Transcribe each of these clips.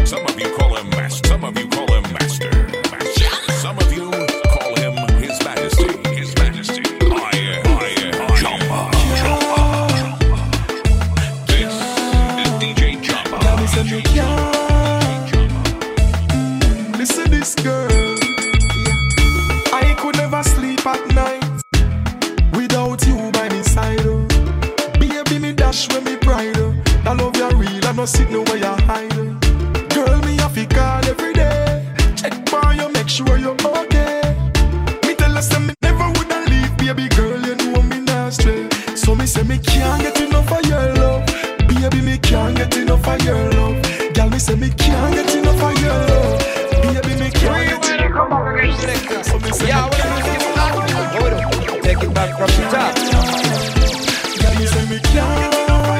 Some of you call him master. Some of you call him master. Master. Some of you call him His Majesty. His Majesty. I am. I am. Jumba. Jumba. This is DJ Jumba. Now me say me can't. Listen this girl. Yeah. I could never sleep at night without you by my side. oh. Baby, me dash when me pride. oh. I love you real, I no sit no where you hide. oh. Girl, me have to call every day. Check for you, make sure you're okay. Me tell us that me never woulda leave, baby girl. You know me not stray. So me say me can't get enough of your love, baby. Me can't get enough of your love. Girl, me say me can't get enough of your love, baby. Me can't get enough of your love. So me say Yeah, me what can't I'm Hold on. Take it back from the top. Girl, me say me can't.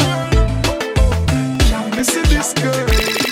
Me see this girl.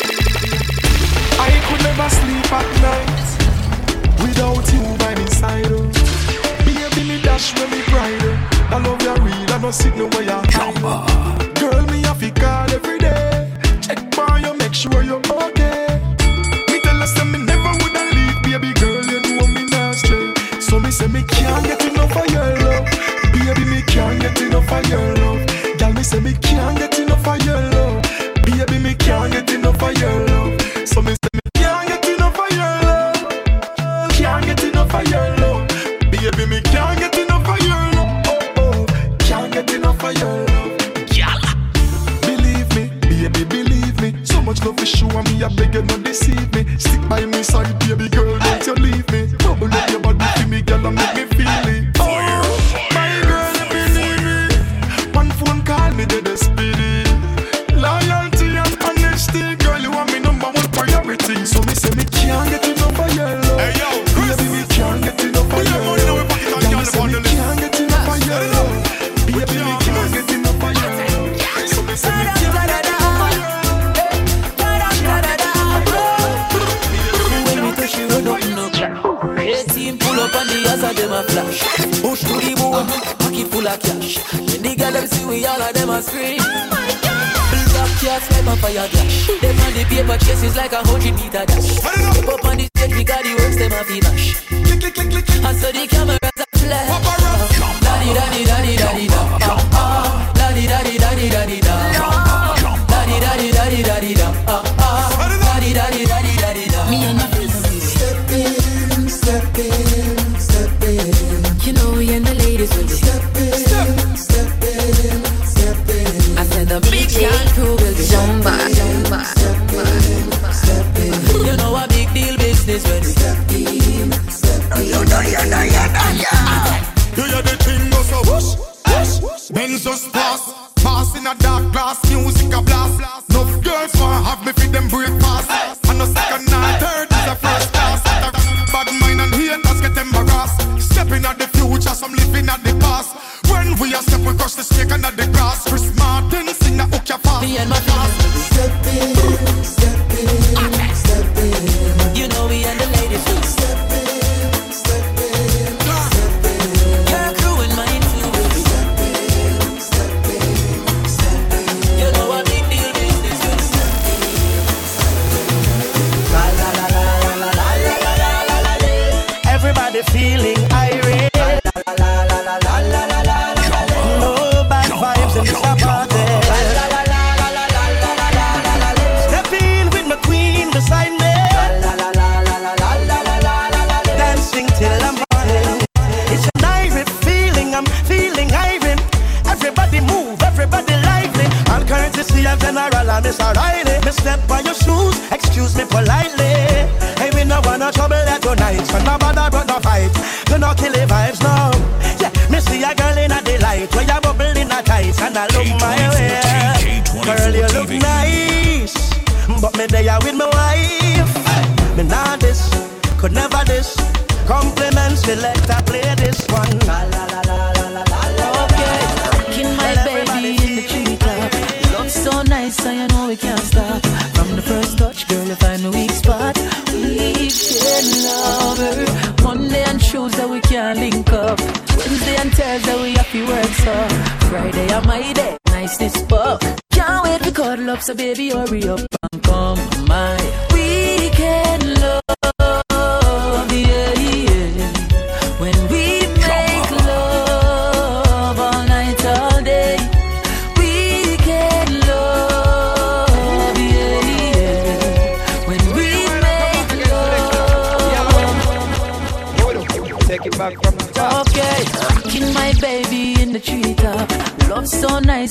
I could never sleep at night without you by my side. Oh. Baby, me dash when me pride. Oh. I love you real, I no sit no where you hide. oh. Girl, me have to call every day. Check for you, make sure you're okay. Me tell us that me never woulda leave, baby girl. You know me not stray. So me say me can't get enough of your love, baby. Me can't get enough of your love. Girl, me say me can't get enough of your love, baby. Me can't get enough of your love. So me say me can't get enough of your love, can't get enough of your love, baby. Me can't get enough of your love, oh, oh. can't get enough of your love, girl. Believe me, baby, believe me. So much love is show me, I beg you not deceive me. Stick by me side, baby girl, don't you leave me. Bubble up your body for me, girl, and make me feel it. Fire, Oh, my girl, you believe me. One phone call me, dead speedy. Loyalty and honesty, girl, you are me number one priority. So me say me can't get enough of your love. Hey, yo, Chris. baby, me can't get enough of Put your your money in love. our pocket and Girl, girl me say upon me the list. can't get enough of your Set it love. up. Baby, Put me your can't hands. get enough of your love. So me say me can't get enough of your When we touch you, run up, no. Eighteen pull up on the ass of them a flash. Push to the bone, pocket full of cash. When the girl them see we, all of them a scream. Black cats like a fire dash. Them on the paper chases like a hundred meter dash. Step up on the stage because the works them a fi mash. Click, click, click, click. And so the cameras a flash. Paparazzi. Daddy, daddy, daddy, daddy, da. Ah, ah. Daddy, daddy, daddy, daddy, da. Daddy, daddy, daddy, daddy, da. Ah, ah. Daddy, daddy, daddy, daddy, da. Me and my Step in, step in, step in. You know we and the ladies will be Step in, step in, step in. I said the big young crew will be Jumba, jumba, step in, step in. You know a big deal business when we Step in, step in. You hear the thing go so whoosh, whoosh. Benz just pass, pass in a dark glass, music a blast. Enough girls want have me feed them breakfast. And no second nor third is a first class. Bad mind and haters get embarrassed. Stepping at the future, some living at the past. When we a step, we crush the snake under the grass. Chris Martin sing a hook your fast. Me and my friends Step in, step in, step in. You know we and the ladies will be Step in, step in, step in. Your crew and mine too will be Step in, step in, step in. You know a big deal business when we Everybody feeling irate. No bad vibes in this party. Step in with my queen beside me. Dancing till the morning. It's an irate feeling. I'm feeling irate. Everybody move, everybody lively. All courtesy of General and Mr. Riley. Me step on your shoes, excuse me politely. Hey, we no want no trouble that tonight. So no bother but no fight. You no kill the vibes now. Yeah, me see a girl in a delight. Where you bubble in a tight and I look my way. K24 Girl, you look TV. nice. But me there with my wife. Me not this, could never this. Compliments, select, I play this one. La la la la la la la la. Okay, rocking my baby in the treetop. Love so nice, so you know we can't stop. From the first touch, girl, you find the weak spot. We can love her. Monday and Tuesday we can't link up. Wednesday and Thursday we have to work so. Friday are my day, nice this fuck. Can't wait to cuddle up, so baby hurry up and come my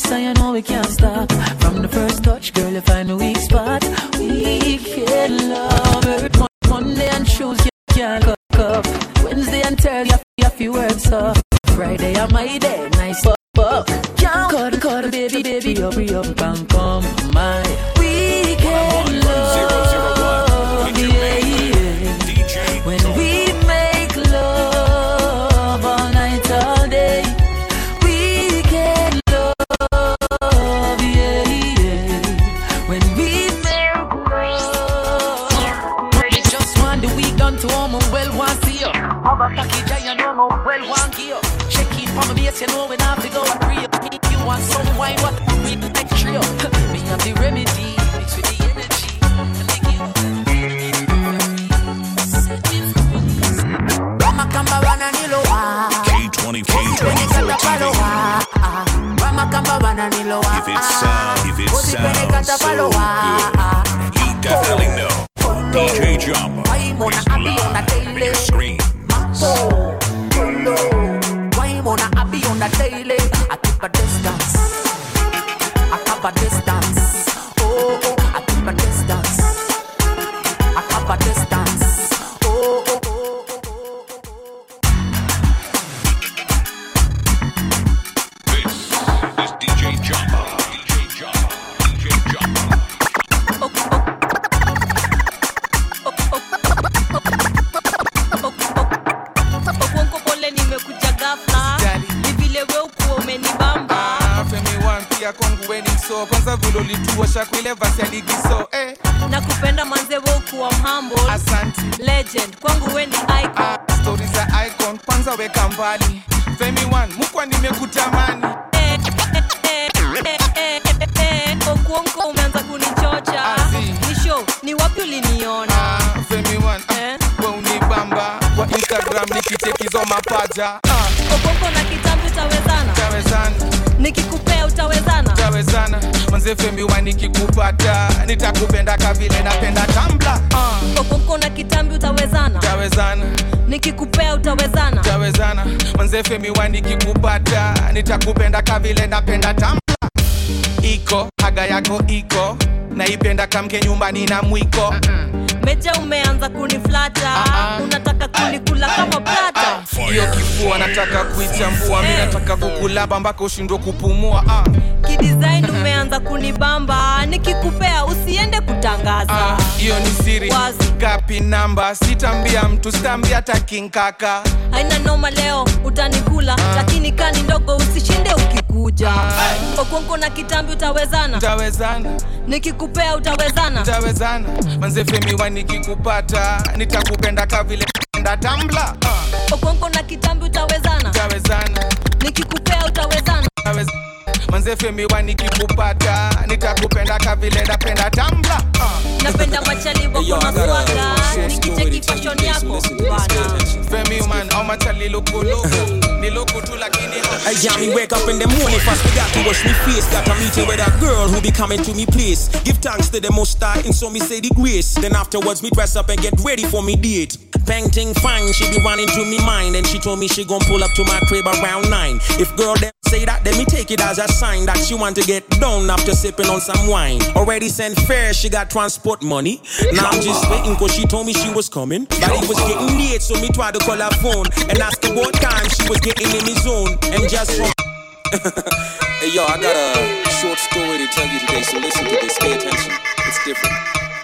so you know we can't stop. From the first touch, girl, you find a weak spot. We can love her. Mon- Monday and Tuesday, you can't cook up. Wednesday and Thursday, you have to work so. Friday, on my day, nice fuck up. Can't cut, cut, baby, baby, up, up, and come my weekend love. Yeah, yeah. When we make love all night, all day, we can love, yeah, yeah. When we make love, I just want the week done to home, well, want see you. Have a package, I know, well, want give you. Check in from the base, you know, when I have to go and real. You want some wine, what we like trio. Me have the remedy, mix with the energy. and make you- Ramakamba wananiloa K20, K2014. Ramakamba wananiloa If it sound, if it sounds so paloa good, you definitely know. DJ Jumbo is live. Big screen. Why wanna I be on the daily? I keep a distance. I cover distance. Oh, oh, I keep a distance. I cover distance. Oh, oh, oh, oh, oh, oh. This is DJ Jumbo. DJ Jumbo. DJ Jumbo. Okonko pole nimekuja ghafla ni vile we ukuwa umenibamba Ah, Femi One pia kwangu weni mso kwanza vile ulituosha kwile vasi ya ligi so eh, na kupenda manze we ukuwa mhumble asanti legend kwangu we ni icon ah, stori za icon kwanza weka mbali Femi One mukwa nimekutamani Eh, eh, eh, eh, eh, eh, Okuonko umeanza kunichocha Azi. ni show ni wapi uliniona ah, Femi One ah, Eh? we unibamba kwa Instagram nikichekizo mapaja ah, Okuonko na kitambi utawezana tawezana nikikupea utawezana tawezana manze Femi One nikikupata nitakupenda kavile napenda tambla ah, Okuonko na kitambi utawezana tawezana nikikupea utawezana tawezana manze Femi One nikikupata nitakupenda kavile napenda tambla iko haga yako iko naipenda kamke nyumbani na mwiko meja umeanza kuniflata Ah, ah. unataka kunikula kama plata hiyo kifua nataka kuichambua mi nataka kukulaba mpaka ushindwe kupumua ah. kidesign umeanza kunibamba nikikupea usiende kutangaza Ah, hiyo ni siri Wazi. kapi namba sitambia mtu sitambia hata kinkaka haina noma leo utanikula lakini kani ndogo usishinde ukikuja okonko na kitambi utawezana tawezana nikikupea utawezana tawezana manze femiwa nikikupata nitakupenda kavile napenda tambla ah. okonko na kitambi utawezana tawezana nikikupea utawezana Tawez- manze femiwa nikikupata nitakupenda kavile napenda tambla ah. napenda machali wako na swaga nikicheki fashion yako bana femi man au machali lukuluku ni luku tu lakini I jam me wake up in the morning fast forgot to wash me face Got a meeting with a girl who be coming to me place Give thanks to the most high and so me say the grace Then afterwards me dress up and get ready for me date Painting fine, she be running to me mind And she told me she gon' pull up to my crib around nine If girl them say that, then me take it as a sign That she want to get down after sipping on some wine Already sent fare, she got transport money Now I'm just waiting cause she told me she was coming But it was getting late so me tried to call her phone And ask her what time she was getting in his zone And just from Hey yo, I got a short story to tell you today, so listen to this. Pay attention. It's different.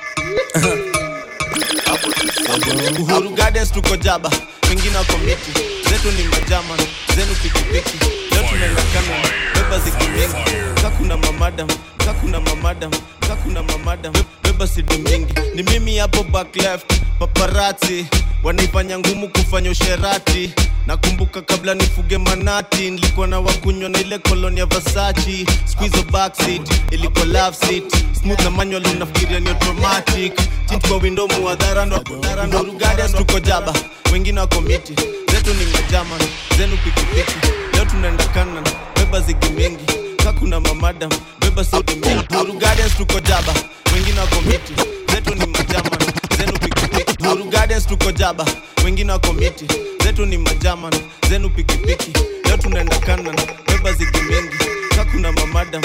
Uhuru Gardens tuko jaba, wengine wako miti, zetu ni majama, zenu pikipiki. Leo tunaenda Canada, beba zigi mingi, kakuna mamadam, kakuna mamadam, kakuna mamadam, Be- beba sidi mingi. Ni mimi hapo back left, paparazzi wanaifanya ngumu kufanya usherati. Nakumbuka kabla nifuge manati, nilikuwa na wakunywa na ile koloni ya Versace. Squeeze backseat, ilikuwa love seat, smooth na manual unafikiria ni automatic. Tint kwa window muadhara ndo ndo Gardens tuko jaba, wengine wako miti, zetu ni majama, zenu pikipiki. Leo tunaenda Canada, beba zigi mingi, kakuna mamadam, beba sauti mingi. Uhuru Gardens tuko jaba, wengine wako miti, zetu ni majama, zenu pikipiki. Uhuru Gardens tuko jaba, wengine wako miti, zetu ni majama, zenu pikipiki. Leo tunaenda Canada, beba zigi mingi, kakuna mamadam,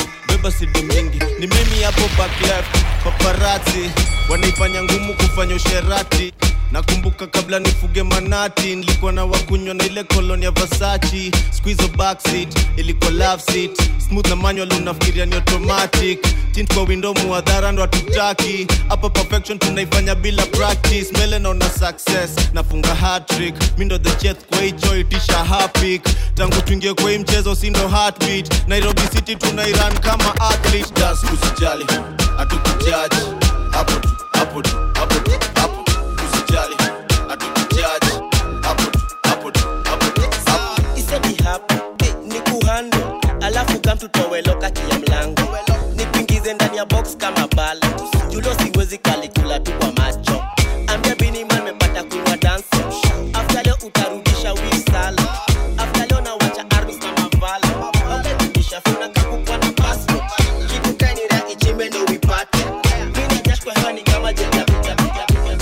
mimi hapo back left paparazzi wanaifanya ngumu kufanya usherati nakumbuka kabla nifuge manati nilikuwa na wakunywa na ile koloni ya vasachi squizo backseat ilikuwa love seat smooth na manual unafikiria ni automatic tint kwa window muadhara ndo hatutaki hapa perfection tunaifanya bila practice mbele naona success nafunga hatrick mi ndo the chef kwa hicho itisha hapik tangu tuingie kwa hii mchezo si ndo heartbeat nairobi city tunairan kama athlete das usijali hatukujaji hapo tu hapo tu hapo tu hapo usijali hatukujaji hapo tu hapo tu hapo tu hapo isedi hapo hey, ni kuhando alafu kamtutowe kati ya mlango nikuingize ndani ya box kama bala julo siwezi kalikula tu kwa macho ambia biniman mepata kunywa dansi afta leo utarudisha wisala afta leo nawacha armis na mavala ongejulisha funa kakukwa na passport kitu kainira ichimbe ndo uipate mina nyash kwa hewa ni kama jenda piga piga piga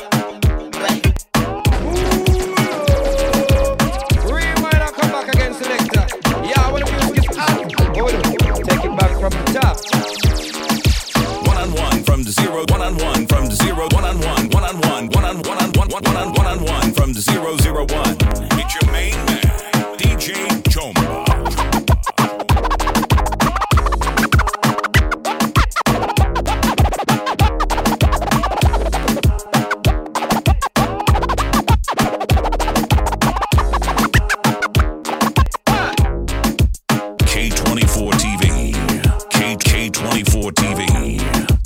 Reminder, come back again, selector. Yeah, when the music is hot, hold on. Take it back from the top. One on one from the zero, one on one from the zero, one on one, one on one, one on one on one, one on one on one from the zero zero one. It's your main man, DJ Chomba. K24 TV. K K24 TV.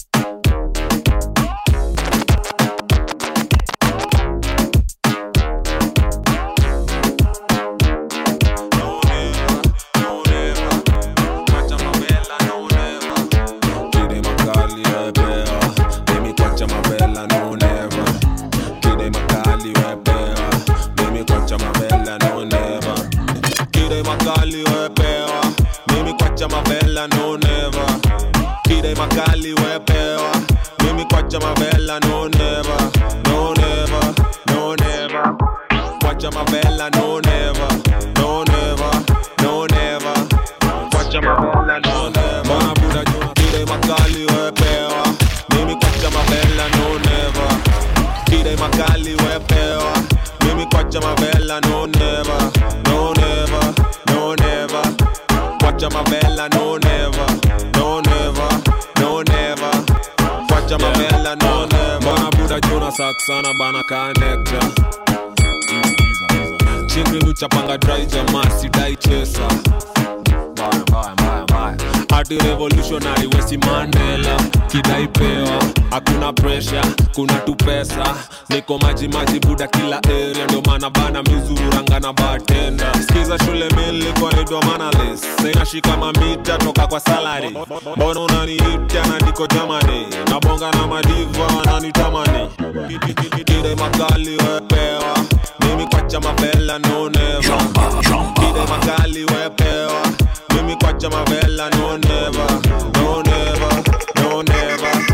Kide makali wepewa Mimi kwacha mavela no never Kide makali wepewa Mimi kwacha mavela no never Kide makali wepewa Mimi kwacha mavela no never Kide makali wepewa Mimi kwacha mavela no never No never No never Kwacha mavela no never No never No never Kwacha mavela no never Mwana buda juu Kide makali wepewa Mimi kwacha mavela no never Kide makali wepewa Mimi kwacha mavela no never No never No never Kwacha mavela no never No never No never Kwacha mavela no never Mwana buda juu na saksana bana kanekta Chingri luchapanga dry jamaa sidai chesa Bye, bye, bye, bye. Ati revolutionary wesi Mandela kidaipewa hakuna pressure kuna tu pesa niko maji maji buda kila area ndio maana bana mizururanga na bartender skiza shule milikwa naitwa manalis sainashika mamita toka kwa salary mbona unaniita na niko jamani nabonga na madiva wananitamani kide makali wepewa mimi kwacha mavela no never kide makali wepewa mimi kwacha mavela no never no never no never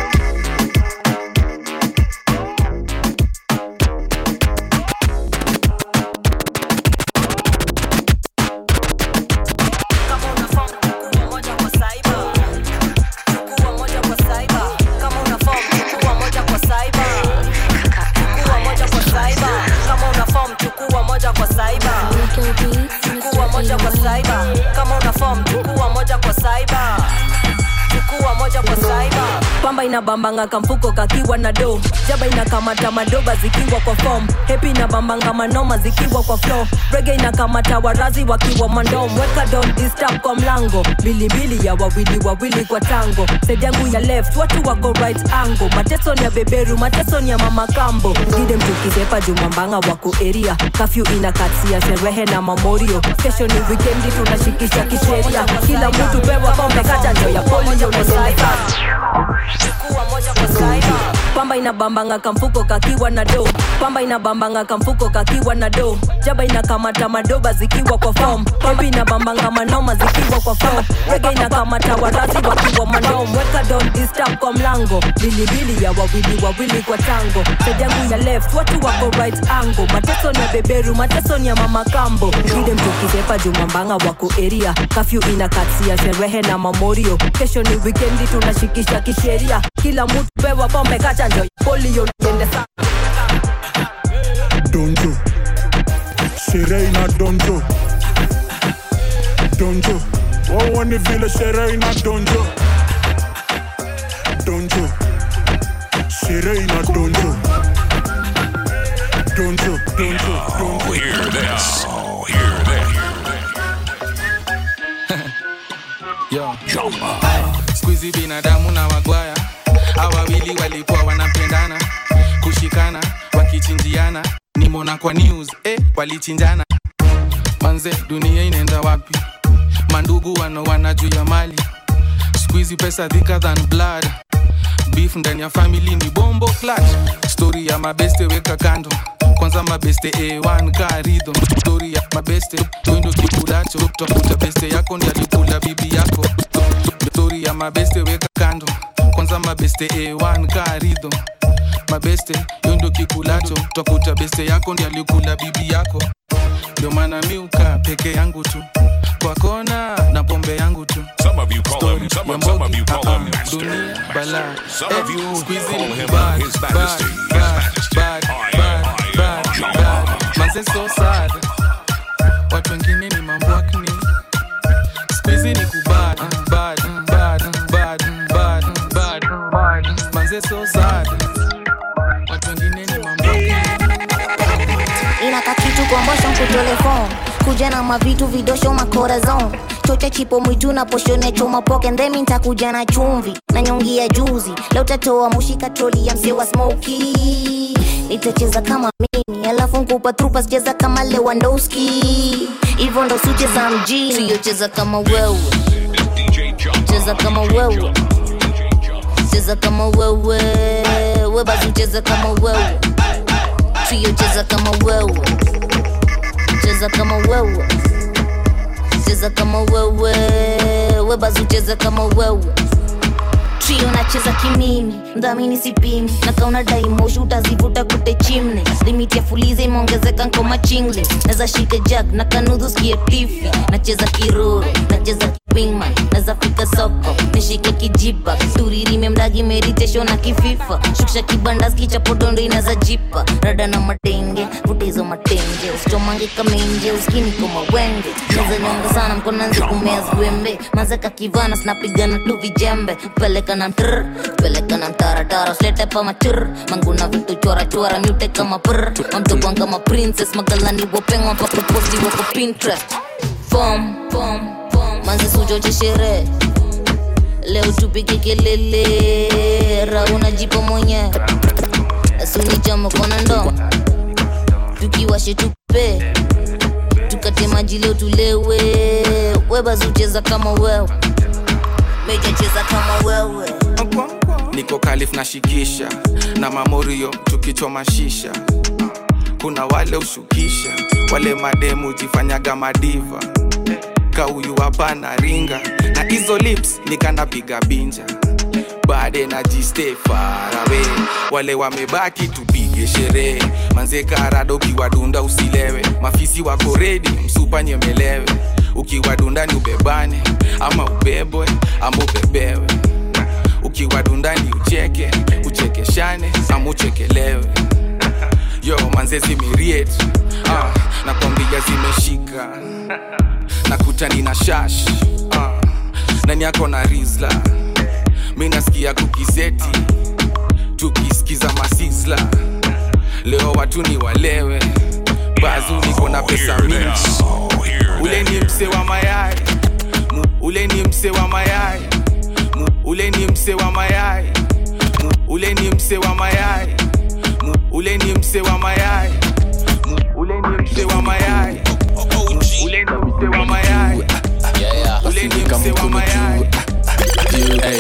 chukua moja kwa saiba chukua moja kwa saiba kama una form chukua moja kwa saiba chukua moja kwa saiba pamba inabambanga kamfuko kakiwa na do jaba inakamata madoba zikiwa kwa form hepi inabambanga manoma zikiwa kwa flow rege inakamata warazi wakiwa mandom weka don disturb kwa mlango bilibili ya wawili wawili kwa tango side yangu ya left watu wako right angle mateso ni ya beberu mateso ni ya mama kambo gide mtukisepa jumambanga wako area kafyu inakatia sherehe na mamorio kesho ni wikendi tunashikisha kisheria kila mtu pewa pombe kachanjo ya polio neneleka chukua moja kwa saiba pamba pamba inabambanga kamfuko kakiwa na do pamba inabambanga kamfuko kakiwa na do jaba inakamata madoba zikiwa kwa fom pamba inabambanga manoma zikiwa kwa fom rege inakamata warasi wakiwa manom weka don disturb kwa mlango bilibili ya wawili wawili kwa tango sejangu ya left watu wako right angle mateso ni ya beberu mateso ni ya mama kambo vile mtukizepa jumambanga wako eria kafyu inakatia sherehe na mamorio kesho ni wikendi tunashikisha kisheria kila mtu pewa pombe kachanjo polio ende sa donjo sherehe ina donjo donjo wauone vile sherehe ina donjo donjo sherehe ina donjo donjo donjo Oh, hear this. Oh, hear this. Yo. skuizi binadamu na wagwaya awawili walikuwa wanapendana kushikana wakichinjiana nimona kwa news eh, walichinjana manze dunia inaenda wapi mandugu wanawana juu ya mali skuizi pesa thicker than blood beef ndani ya family ni bombo clutch story ya mabeste weka kando kwanza mabeste a1 karidho story ya mabeste windo kikulacho tafuta beste yako ndi alikula bibi yako story ya mabeste weka kando kwanza mabeste a1 karidho mabeste yondo kikulacho tafuta beste yako ndi alikula bibi yako ndio maana miuka peke yangu tu kwa kona na pombe yangu tu Some of you call him, some of, some of you call him master. dunia bala Some of you squeezy call him bad, his bad, majesty. His majesty. bad, bad, bad, bad. Manze so sad watu wengine ni mambwakni squeezy ni kubad bad, bad, bad, bad, bad, bad. manze so sad watu wengine ni mambwakni inaka kitu kwa mbosho kutelefon kuja na mavitu vidosho makorazon chocha chipo mwitu na poshone choma poke ndemi ntakuja na chumvi na nyongi ya juzi leo tatoa mushika troli ya mse wa smoki itacheza kama mimi alafu nkupa trupa sicheza kama lewandowski hivyo ndo sucheza mjini siyocheza kama wewe cheza kama wewe cheza kama wewe webazi ucheza kama wewe trio cheza kama wewe cheza kama wewe cheza kama wewe webazi ucheza kama wewe trio nacheza kimimi mdhamini sipimi nakauna daimoshi utazivuta kute chimne limiti ya fuliza imeongezeka nkoma chingle naza shika jack na kanudhu skie tifi nacheza kiroro nacheza wingman naza fika soko nishike kijipa turirime mdagi meditation na kififa shukisha kibanda skichapodondo inaza jipa rada na matenge vutezo matenge usichomange kamenje uskini koma wenge naza nyonga sana mkonanzi kumea zwembe mazeka kivana snapigana tu vijembe peleka na mtr peleka na mtaratara slete pa machur manguna vitu chora chora myute kama pr mamtokwan kama princess magalani wopengwa mpaka posti wako pinterest fom fom fom manzi sujoche sherehe leo tupike kelele rauna jipo mwenye asunichamo kona ndo tukiwashe tupe tukate maji leo tulewe webazucheza kama wewe mejacheza kama wewe niko kalif na shikisha na mamorio tukichoma shisha kuna wale ushukisha wale mademu jifanyaga madiva kauyu hapana ringa na hizo lips nikanapiga binja bade na jiste farawe wale wamebaki tupige sherehe manze karado ukiwadunda usilewe mafisi wako redi msupa nyemelewe ukiwadunda ni ubebane ama ubebwe ama ubebewe ukiwadundani ucheke uchekeshane ama uchekelewe yo manze zimiriet ah, nakwambia zimeshika nakutani na shash ah, nani yako na rizla mi nasikia kukizeti tukisikiza masisla leo watu ni walewe bazu niko na pesa mingi ule ni mse wa mayai Mu- ule ni mse wa mayai Mu- ule ni mse wa mayai Mu- ule ni mse wa mayai Mu- ule ni mse wa mayai Mu- ule ni mse wa mayai Mu- ule ni mse wa mayai ule ni mse wa mayai Hey,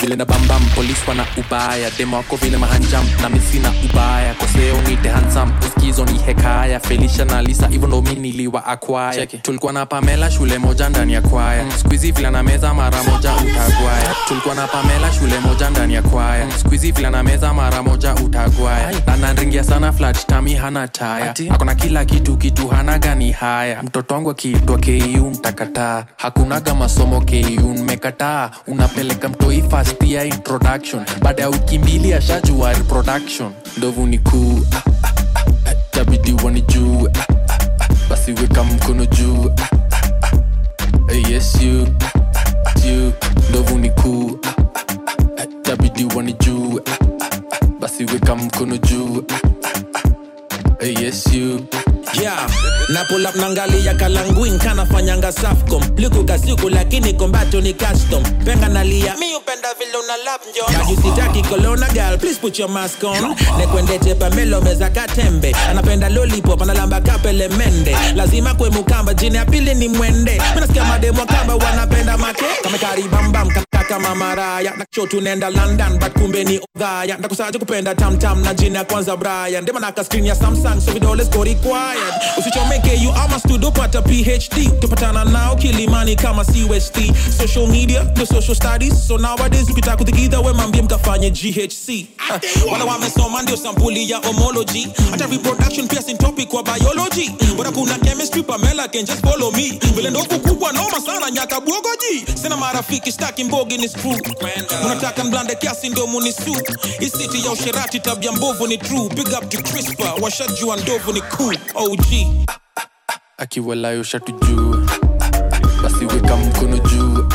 vile na bambam polis wana ubaya demo wako vile mahanjam na misina ubaya koseo nite hansam uskizo ni hekaya felisha na lisa hivyo ndo mi niliwa akwaya tulikuwa na pamela shule moja ndani ya kwaya mm. skuizi vile na meza mara moja utagwaya tulikuwa na pamela shule moja ndani ya kwaya mm. skuizi vile na meza mara moja utagwaya ananringia sana flat tami hana taya akona kila kitu kitu hana gani haya mtoto wangu akiitwa ku mtakataa hakunaga masomo ku mmekataa unapeleka mtoi fast ya introduction baada ya wiki mbili ashajua reproduction ndovu ni kuu ah, ah, ah, ah, tabidi wani juu ah, ah, ah, basi weka mkono juu ah, ah, ah, eh, yes you ah, ah, you ndovu ni kuu ah, ah, ah, ah, tabidi wani juu ah, ah, ah, basi weka mkono juu ah, ah, ah, eh, yes you yeah na pull up nangalia kalanguin kanafanyanga safcom likukasiku lakini kombato ni custom penga nalia mi upenda vile una lap njo najusitaki kolona gal please put your mask on nekwendete pamelo meza katembe anapenda lollipop analamba kapele mende lazima kwe mukamba jini ya pili ni mwende minasikia mademo kamba wanapenda make kamekaribambam kama maraya nacho tunaenda london but kumbe ni odhaya ndakusaje kupenda tamtam na jina ya kwanza brian ndemanaka skrin ya samsung so vidole siko required usichomeke you ama studio pata phd tupatana nao kilimani kama cust social media the social studies so nowadays ukitaka kuthikidha we mambie mkafanye ghc uh, wala wamesoma ndio sampuli ya homology hata reproduction pia sin topic kwa biology bora kuna chemistry pamela can just follow me vile ndovu kubwa noma sana nyaka bwogoji sina marafiki staki mbogi ni screw unataka mblande kiasi ndio munisu isiti ya usherati tabia mbovu ni true big up to crispa washajua ndovu ni cool og akiwalayo shatu juu basi weka mkono juu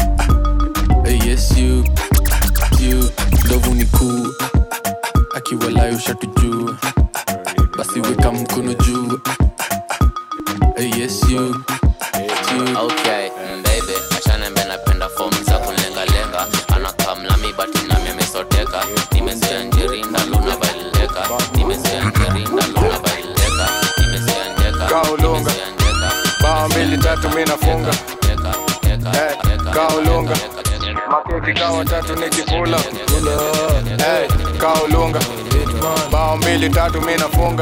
Eh, yes you you ndovu ni kuu akiwalayo shatu juu basi weka mkono juu Eh, yes you you okay mm, baby achanembe napenda fomu za kunlengalenga anakamlami bati nami amesoteka nimesia njerinda luna baileka nimesia njerinda luna baileka nimesia njeka kaulunga bao mbili tatu mi nafunga Eh, kaulunga makeki kawa tatu nikipula Eh, kaulunga bao mbili tatu mi nafunga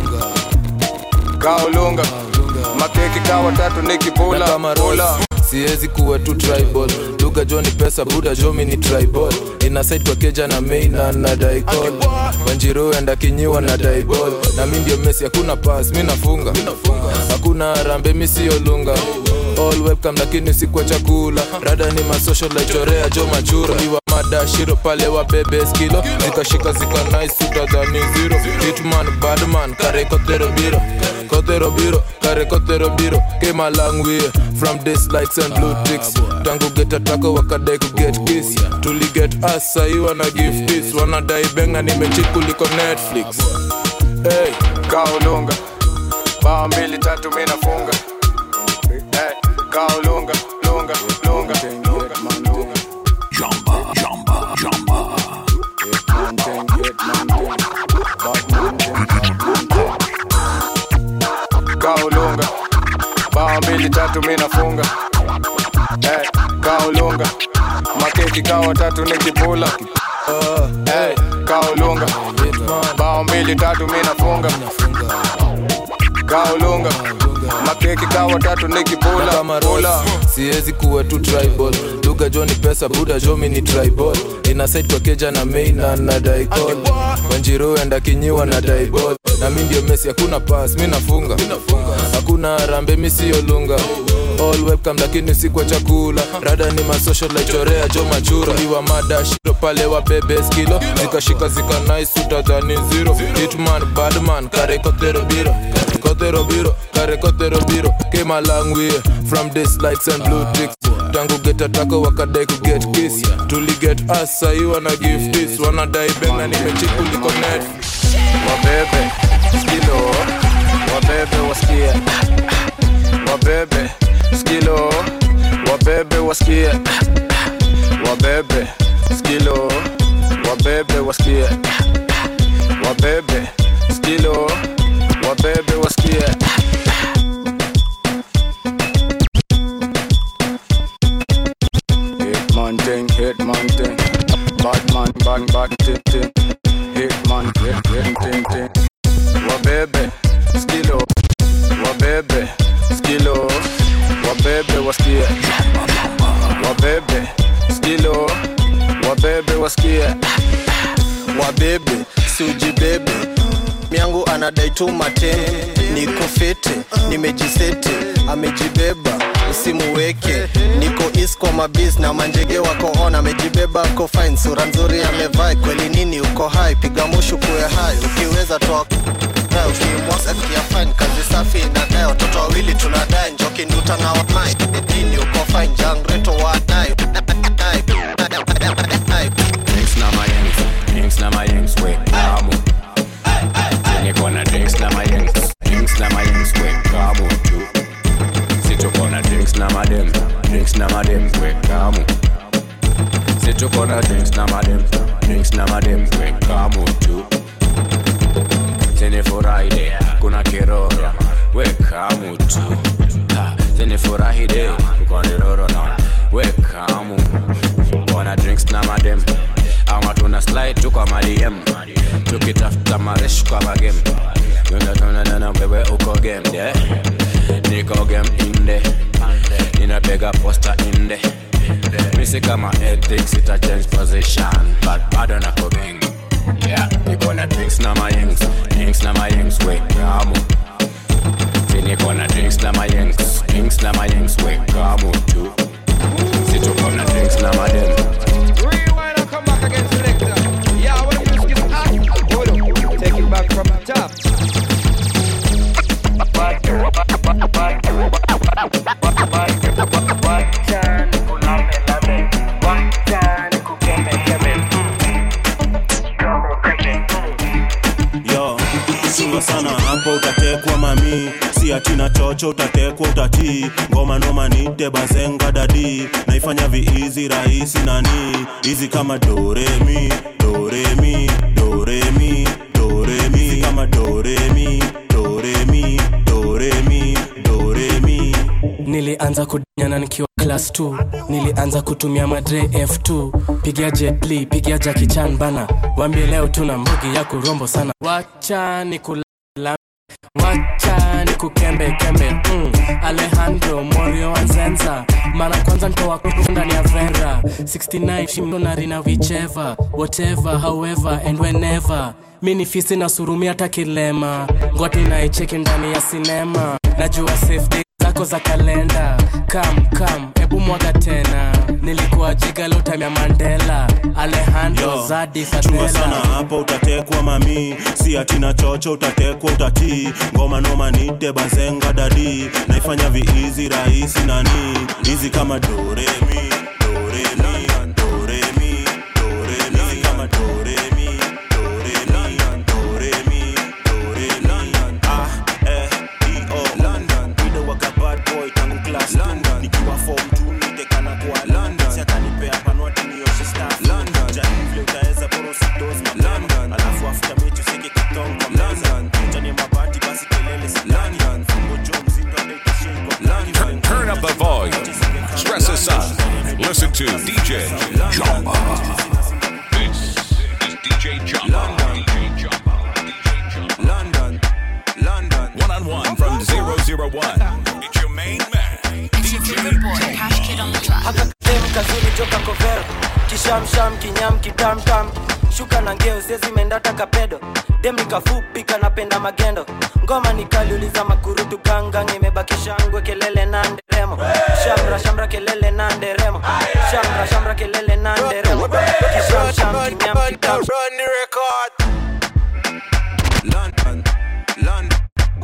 kaulunga makeki kawa tatu nikipula pula siwezi kuwa tu tribal lugha jo ni pesa buda jomi ni tribal inasaid kwa keja na meina na daikol wanjiru enda kinyiwa na daibol na mi ndio mesi hakuna pas mi nafunga hakuna rambe mi siyo lunga all webcam lakini sikwa chakula rada ni masocial laichorea jo machura iwa madashiro pale wa bebe skilo zikashika zika nice utadhani zero hitman badman kare kotero biro kotero biro kare kotero biro came a long way from this lights and blue ticks tangu geta tako wakadai ku get kiss tuli get us sahi wana give this wanadai benga nimechip kuliko netflix hey, kaulunga bao mbili tatu mi nafunga hey, kaulunga lunga lunga lunga Jamba, jamba, jamba. kaulunga bao mbili tatu mi nafunga hey, kaulunga makeki kawa tatu nikipula hey, kaulunga bao mbili tatu mi nafunga kaulunga makeki kawa tatu nikipula kama rola siwezi kuwa tu tribal lugha jo ni pesa buda jomi ni tribal inasaid kwa keja na meina na daikol wanjiru enda kinyiwa na daibol na mi ndio mesi hakuna pas mi nafunga hakuna rambe mi siyo lunga all webcam lakini sikwa chakula rada ni masocial laichorea jo machura iwa madashiro pale wa bebe skilo zikashika zika nice utadhani zero hitman badman kare kotero biro kotero biro kare kotero biro came a long way from this lights and blue ticks tangu geta tako wakadai ku get kiss tuli get us sahi wana give this wanadai benga nimechikuliko netflix wabebe skilo wabebe wasikie wabebe skilo wabebe wasikie wabebe skilo wabebe wasikie wabebe skilo wabebe wasikie Hitman thing, hitman thing. Hitman, bad, bad, tin, tin. Hitman, tin, tin, tin, tin. Wabebe, skilo. Wabebe, skilo. Wabebe, wasikie. Wabebe, skilo. Wabebe, wasikie. wabebe siujibebe miangu anadai tu matene niko fete nimejisete amejibeba usimuweke niko is kwa mabis na manjege wako on amejibeba ako fine sura nzuri amevaa kweli nini uko hai piga mushu kuwe hai ukiweza toa na ukimwasa kia fine kazi safi inadai watoto wawili tunadai njoki nduta na wamai nini uko fine jangreto wadai Drinks na mayengs, drinks na mayengs, we kamu. Niko na drinks na mayengs, drinks na mayengs, we kamu tu. Situko na drinks na madem, drinks na madem, we kamu. Situko na drinks na madem, drinks na madem, we kamu tu. Tene Friday, kuna kiroro, we kamu tu. Ha, Tene Friday, kuna kiroro na we kamu. Wana drinks na madem ama tuna slide tu kwa maliem tukitafuta maresh kwa magem tunatonanana wewe uko game yeah. niko game inde ninapiga posta inde misi kama ethics ita change position but bado nako gang yeah. niko na drinks na mayengs drinks na mayengs we kamu Si niko na drinks na mayengs drinks na mayengs we kamu tu situko na drinks na madem Rewind and come back again, selector. Yeah, when the music is hot, hold on. Take it back from the top. yo singo sana hapo utatekwa mami si atina chocho utatekwa utatii ngoma noma nite bazenga dadi naifanya viizi rahisi nani hizi kama doremi doremi doremi doremi Hizi kama doremi doremi doremi doremi nilianza kudinyana nikiwa class 2 nilianza kutumia madre f2 pigia jetli pigia jakichan bana wambie leo tuna mbugi ya kurombo sana wacha ni kula wacha ni kukembe kembe mm. alejandro morio wanzenza mara kwanza ntoa kutu ndani ya vera 69 shimnonarina wicheva whatever however and whenever mi ni fisi na surumi hata kilema ngoti naicheki ndani ya sinema najua safety zako za kalenda kam kam ebu mwaga tena nilikuwa jigalotamya mandela alejandro Yo, zadi chunga sana fadela hapo utatekwa mami si atina chocho utatekwa utatii ngoma noma nite bazenga dadi naifanya viizi rahisi nani hizi kama doremi doremi doremi doremi hizi kama doremi doremi doremi doremi ah eh eo London Wido waka bad boy tangu class London nikiwa form 2 nitekana kwa London si atanipea panwati nioshe staff London jani vile utaweza bora usidoze mapema London alafu after mechi useke kitonga London jani mabati basi kelele si London fungo jo mzindo hata itashikwa Turn, turn up the volume. Stress aside. Listen to DJ Jumba. This is DJ Jumba. DJ Jumba. London, London. One on one from 001. It's your main man. DJ haka dem kazuri toka kovero kishamsham kinyam kitamtam shuka na ngeo zezimendata kapedo dem nikafupi kanapenda magendo ngoma nikaliuliza makurutu gangang imebakisha ngwe kelele na nderemo shamra shamra kelele na nderemo shamra shamra kelele na nderemo kishamsham kinyam kitam London, London.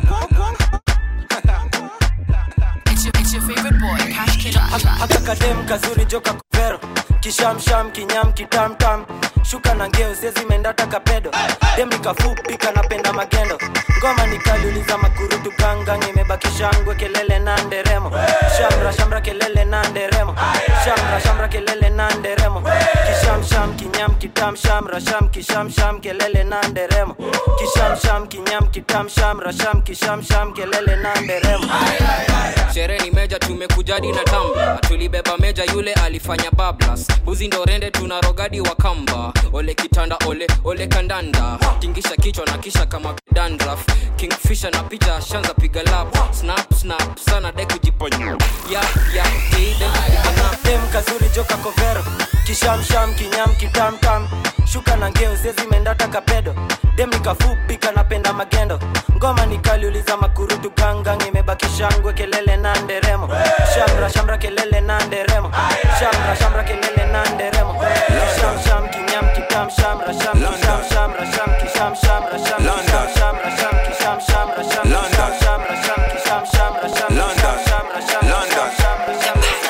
It's your, it's your favorite boy, Cash Kid on the track. haka kadem kazuri joka kovero kishamsham kinyam kitamtam shuka na ngeo zezimendata kapedo dem nikafupi kanapenda magendo ngoma nikaliuliza makurutu gangang imebakisha ngwe kelele na nderemo shamra shamra kelele na nderemo shamra shamra kelele na nderemo kishamsham kinyam kitam shamra sham kishamsham kelele na nderemo kishamsham kinyam kitam shamra sham kishamsham kelele na nderemo sherehe ni meja tumekujadi na tamba tulibeba meja yule alifanya bablas buzi ndo rende tuna rogadi wa kamba ole kitanda ole ole kandanda tingisha kichwa na kisha kama dandraf kingfisha na picha shanza piga lap snap snap sana dai kujiponya ya ya ide dem kazuri joka kovero kishamsham kinyam kitamtam shuka na ngeo zezi mendata kapedo dem nikafupi kanapenda magendo ngoma nikaliuliza makurutu gangang imebaki shangwe kelele na nderemo shamra shamra kelele na nderemo shamra shamra kelele na nderemo sham sham kinyam kitam shamra sham sham shamra sham kisham shamra sham sham shamra sham kisham shamra sham sham shamra sham kisham shamra sham sham shamra sham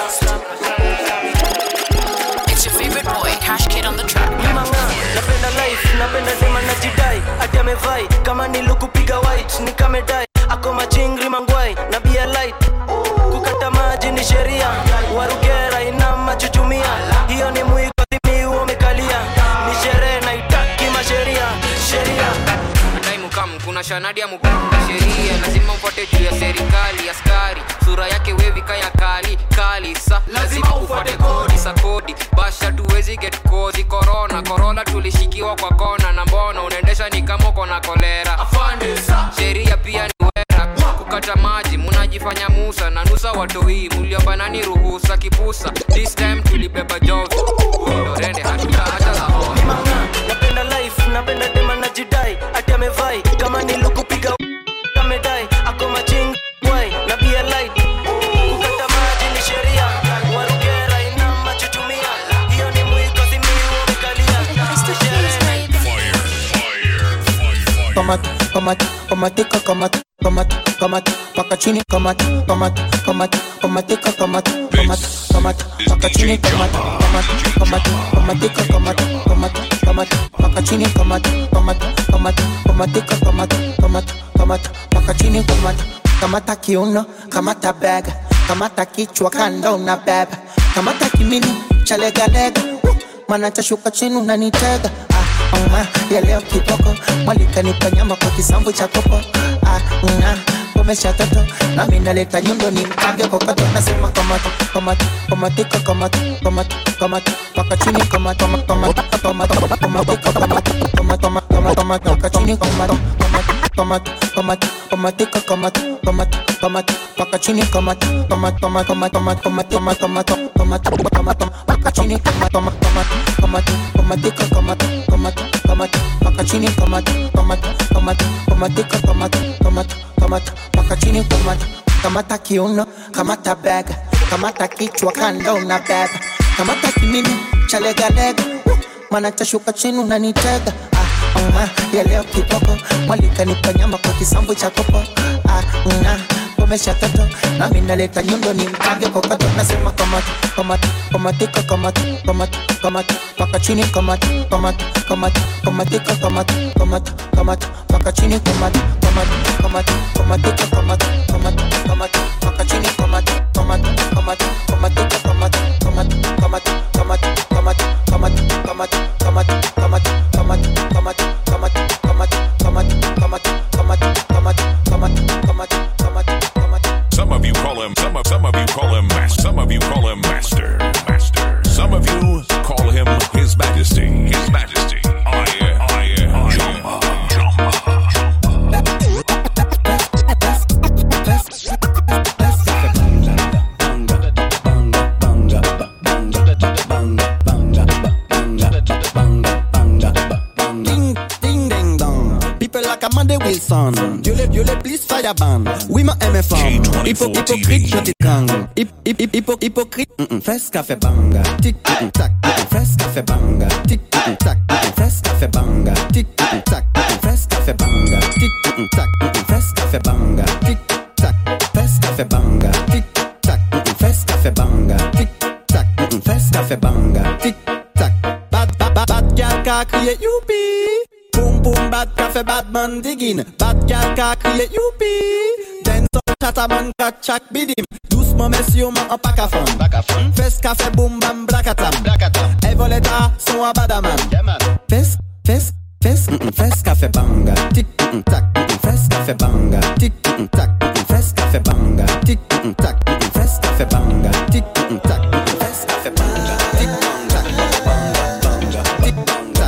It's your favorite boy, Cash Kid on the track. napenda life napenda dema na jidai ati amevai kama nilukupiga white nikamedai ako machingri mangwai na bia light kukata maji ni sheria warugera ina machuchumia hiyo ni mwiko thimi umekalia ni sherehe naitaki masheria sheria Dai mukam kuna shanadi ya mukam sheria lazima ufuate juu ya serikali askari sura yake wevi kaya kali kali sa lazima ufuate kodi sa kodi basha tuwezi get kozi korona korona tulishikiwa kwa kona na mbona unaendesha ni kama uko na kolera sheria pia ni wera kukata maji munajifanya musa na nusa watoi muliobanani ruhusa kipusa this time tulibeba jovi ndorende hatuta hata la napenda life napenda dema na jidai ati amevai kama nilukupiga amedai ako maching wai na bia light kukata maji ni sheria warugera ina machuchumia hiyo ni mwiko simiu umekalia kamata kamata kamatika kamata kamata kamata paka chini kamata kamata kamata kamatika kamata kamata kamata paka chini kamata kamata kamata kamatika kamata kamata kamata paka chini kamata kamata kamata kamatika kamata kamata kamata paka chini kamata kamata kiuno kamata bega kamata kichwa kando na beba kamata kimini cha legalega uh, mana tashuka chini unanitega ah, uh, ya leo kitoko mwalikanipa nyama kwa kisambu cha kopo ah, uh, umesha toto nami naleta nyundo ni mkange kokoto nasema kamata kamata kamatika kamata kamata kamata paka chini kamata kamata kamata kamata kamata kamata kamata kamata paka chini kamata kamata kamata kamatika kamata kamata kamata paka chini kamata kamata kamata kamata kamata kamata kamata kamata kamata paka chini kamata kamata kamata kamatika kamata kamata kamata paka chini kamata kamata kamata kamatika kamata kamata kamata paka chini kamata kamata kiuno kamata bega kamata kichwa kando na beba kamata kimini cha legalega uh, mana tashuka chini unanitega ah, uh, ya leo kitoko mwalikanipa nyama kwa kisambu cha kopo ah, uh, umesha toto nami naleta nyundo ni mkange kokoto nasema kamata kamata kamatika kamata kamata kamata paka chini kamata kamata kamata kamatika kamata kamata kamata paka chini kamata kamata kamata kamatika kamata kamata kamata paka chini kamata kamata kamata kamatika kamata kamata kamata kamata kamata kamata kamata kamata kamata kamata kamata kamata kamata kamata kamata kamata kamata kamata kamata Some of you call him, some of, some of you call him, mas- some of you call him master, master. Some of you call him his majesty, his majesty. I, I, I, Ding, ding, ding, dong. People like Amanda Wilson. Dieu les, Dieu les, please fire ban. Oui, ma MFM. Hypo, hypocrite, je te gang. Hip, hip, hip, hypo, hypocrite. Mm -mm. Fes café banga. Tic, mm -mm, tac. Mm -mm. Fes café banga. Tic, mm -mm, tac. Mm -mm. Fes café banga. Tic, mm -mm, tac. Mm -mm. Fes café banga. Tic, mm -mm, tac. Mm -mm. Fes café banga. Tic, tac. Fes café banga. Tic, tac. Mm -mm. Fes café banga. Tic, tac. Mm -mm. Fes café banga. Tic, tac. Bad, bad, bad, bad gal ka crier youpi. Boom boom bad ka fait bad man digging. Bad gal ka crier youpi. Denson chataman ka chak bidim. Doucement messieurs man en pack à fond. Fes ka fait boom bam blakatam. Et voleta son a badaman. Fes, fes, fes, mm -mm, fes ka fait banga. Tic, mm -mm, tac, mm -mm, fes ka fait banga. Tic, mm -mm, tac, mm -mm, fes ka fait banga. Tic, mm -mm, tac, mm -mm, fes ka fait banga. Tic, mm -mm, tac, mm -mm, fes ka fait banga. Tic, mm -mm, tac, banga, banga. Tic, banga.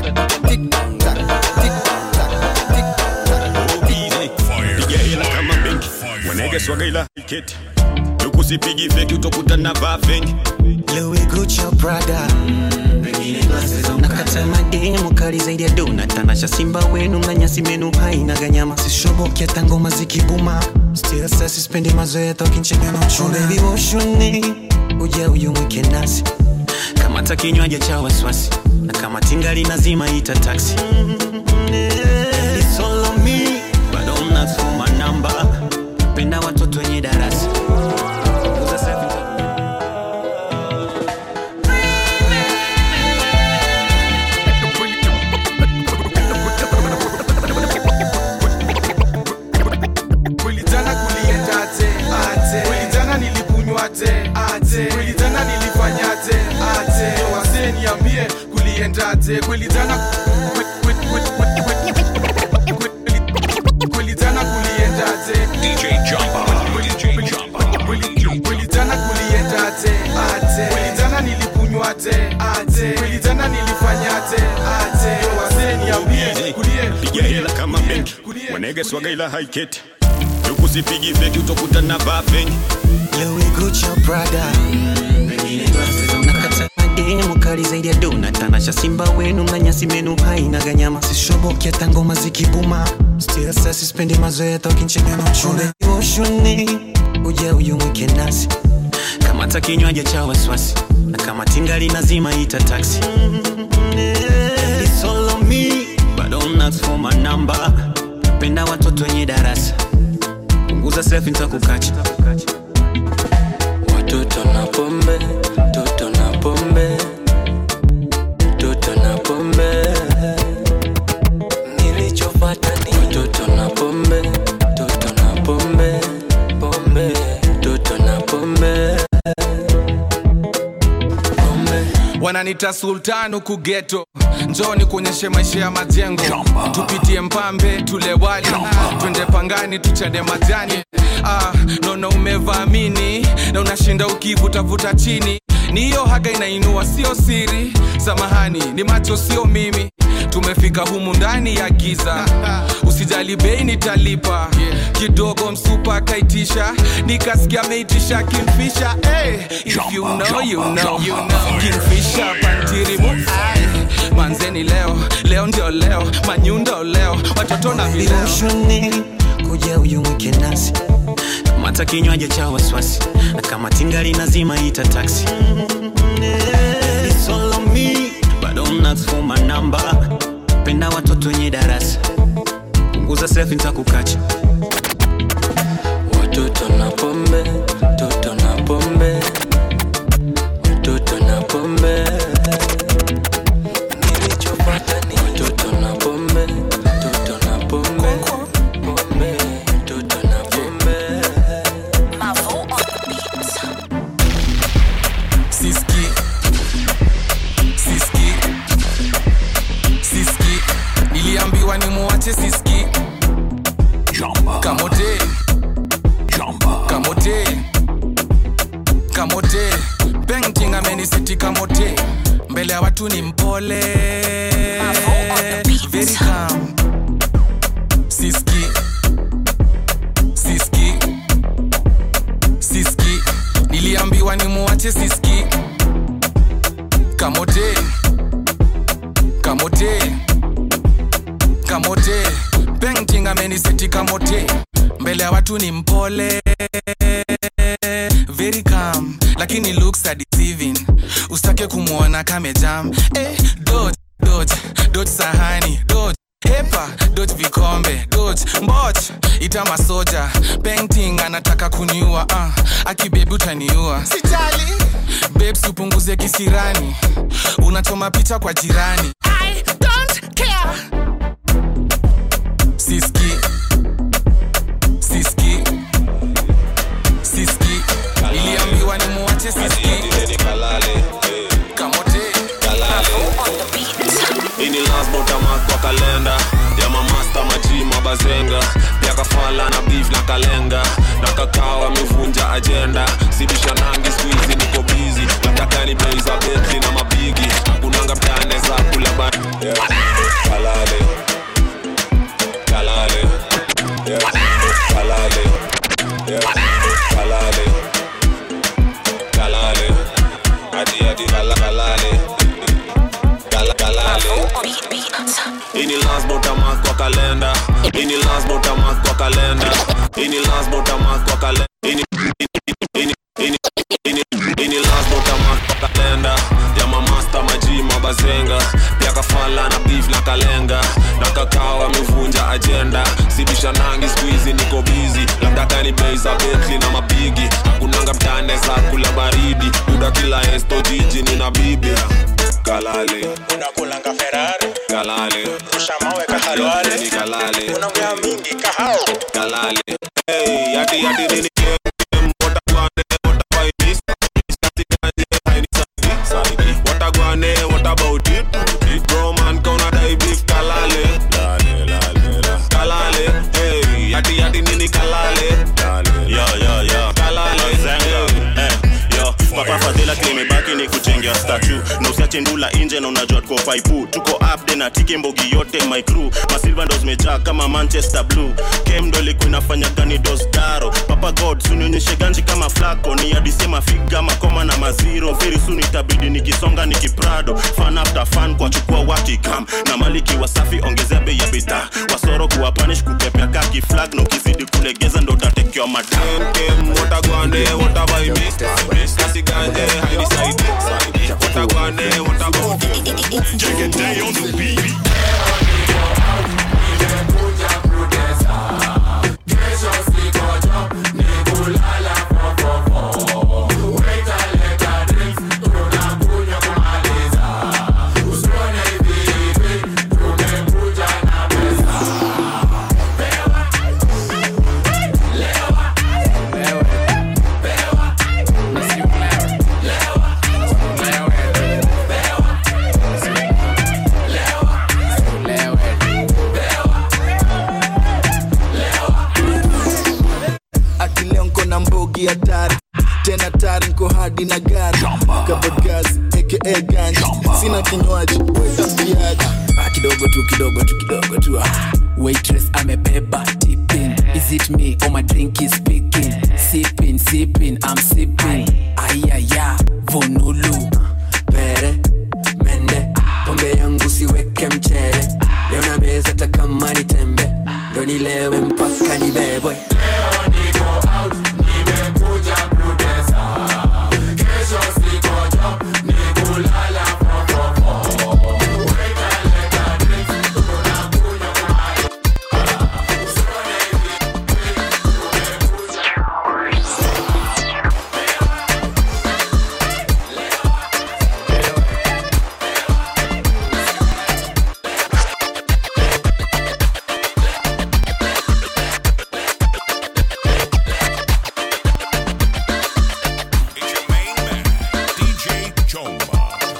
piga hela kama benki wanege swaga ila keti tukusipigi feki utakuta na vaa fengi Louis Gucci Prada nakata mademu kali zaidi ya dona tanasha simba wenu na nyasi menu haina ganyama sishoboki hata ngoma zikibuma still sasa sispendi mazoea tokinchega na uchuna baby woshuni uja uyumwike nasi kama ta kinywaji cha wasiwasi na kama tingali nazima ita taxi It's all on me, but don't ask for my number. Penda watoto wenye darasa Uza selfie Kweli jana kuliendaje? Aje. Kweli jana nilikunywaje? Aje. Kweli jana nilifanyaje? Aje. Wazee niambie kuliendaje? Kweli jana kwe- kwe- kwe- kwe- kwe- kweli- kweli jana kuliendaje? DJ Jumper. DJ Jumper. Kweli- kweli jana kuliendaje? Aje. Kweli jana nilikunywaje? Aje. Kweli jana nilifanyaje? Aje. Wazee niambie kulie piga hela kama benki wanege swaga ila haiketi tukusipigi feki utakuta na vaa fengi Louis Gucci Prada nakata mademu kali zaidi ya dona tanasha simba wenu na nyasi menu haina ganyama sishoboki hata ngoma zikibuma still sasa sispendi mazoea tokinchega na uchuna woshuni uja uyumwike nasi kama ta kinywaji cha wasiwasi na kama tingali nazima ita taxi It's all on me, but don't ask for my number. Penda watoto wenye darasa punguza selfie nitakukacha Watoto na pombe, toto na pombe, toto na pombe. Nilichopata ni watoto na pombe, toto na pombe, pombe, toto na pombe. wananita sultan huku geto njoni kuonyeshe maisha ya majengo tupitie mpambe tule wali twende pangani tuchade majani ah, naona umevaamini na unashinda ukivutavuta chini ni hiyo haga inainua sio siri samahani ni macho sio mimi tumefika humu ndani ya giza usijali bei nitalipa kidogo msupa akaitisha nikasikia ameitisha kimfisha hey, if you know, you know, you know. kimfisha pantirimu ai manzeni leo leo ndio leo manyundo leo watoto na vileo Woshuni kuja uyumwike nasi kama ta kinywaji cha wasiwasi na kama tingali nazima ita taxi It's all on me, but don't ask for my number. Penda watoto wenye darasa punguza selfie nitakukacha Watoto na pombe, toto na pombe, watoto na pombe. Nilichopata ni watoto na pombe, toto na pombe, pombe, toto na pombe. siski siski siski niliambiwa ni muwache siski kamote kamote kamote painting amenisiti kamote mbele ya watu ni mpole very calm siski siski siski niliambiwa ni muwache siski kamote kamote kamote painting ameniseti kamote mbele ya watu ni mpole very calm lakini looks are deceiving usitake kumwona kamejam eh, dot dot dot sahani dot hepa dot vikombe dot mboch ita masoja painting anataka kuniua uh, akibebi utaniua sijali babes upunguze kisirani unachoma picha kwa jirani I don't care. siski siski siski iliambiwa ni muwache siski kamote ini lasbotamas kwa kalenda ya mamasta maji mabazenga pia kafala na beef na kalenga na kakao amevunja ajenda sibisha nangi skuizi niko bizi nataka ni bei za betli na mabigi kunanga mtane za kula ba ini lasbotamak kwa kalenda ini lasbotamak kwa kalenda ini lasbotamak kwa kalenda ini ini ini ini ini lasbotamak kwa kalenda ya mamasta maji mabazenga pia kafala na beef na kalenga na kakao amevunja ajenda sibisha nangi skuizi niko bizi labda kani bei za betli na mapigi hakunanga mtane za kula baridi uda kila esto jiji nina bibi kalale unakulanga ferari kalale ushamawe kahalwale ni kalale unaongea mingi kahao kalale hey yati yati nini watagwane watawaimis satikanje haini saidi saidi watagwane what about it bro man kauna dai beef kalale lale lale la kalale hey yati yati nini kalale lale yo yo yo kalale zenga eh yo papa fadhila kilimebaki ni kuchengia statu na usiache ndula inje na unajua tuko faipu tuko upde na tiki mbogi yote my crew masilva ndo zimejaa kama manchester blue kem ndo ilikuwa inafanya gani dosdaro papa god sunionyeshe ganji kama flako ni adisema figa makoma na maziro very soon itabidi nikisonga nikiprado fan after fan kwa chukua wakikam na maliki wasafi ongezea bei ya bidhaa wasoro kuwapanish kukepea kaki flag na ukizidi kulegeza ndo utatekewa madam kem watagwane watavaimis satikanje haini saidi saidi watagwane what about it Take a day on the beat. ati leo nko na mbogi hatari tena tari nko hadi na gari kabagazi aka ganji sina kinywaji wetapiaji Ah, kidogo tu kidogo tu kidogo tu ah. waitress amebeba tipping is it me or my drink is speaking sipping sipping i'm sipping ayaya vonulu pere mende pombe yangu siweke mchere leo na meza hata kama ni tembe ndo nilewe mpaka nibebwe DJ Chomba.